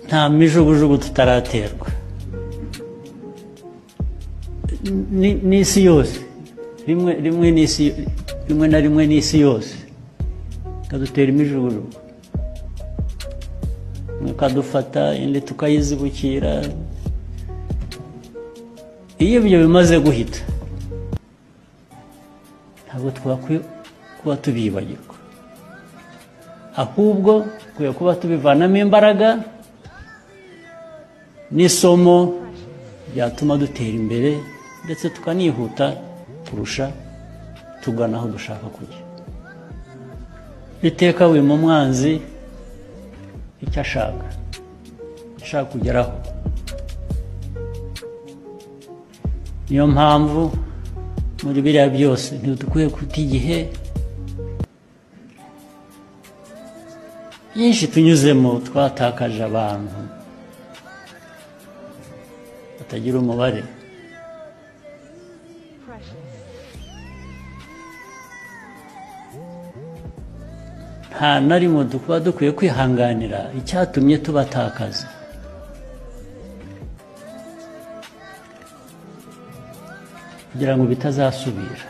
nta mijugujugu tutaraterwa Ni- n'isi yose rimwe rimwe n'isi rimwe na rimwe n'isi yose ikadutera imijugujugu imwe ikadufata indi tukayizibukira iyo ibyo bimaze guhita ntabwo twakwiye kuba tubibagirwa ahubwo dukwiye kuba tubivanamo imbaraga n'isomo ryatuma dutera imbere ndetse tukanihuta kurusha tugana aho dushaka kujya iteka wima umwanzi icyo ashaka icyo ashaka kugeraho niyo mpamvu muri biriya byose ntidukwiye guta igihe byinshi tunyuzemo twatakaje abantu batagira umubare nta na rimwe tuba dukwiye kwihanganira icyatumye tubatakaza kugira ngo bitazasubira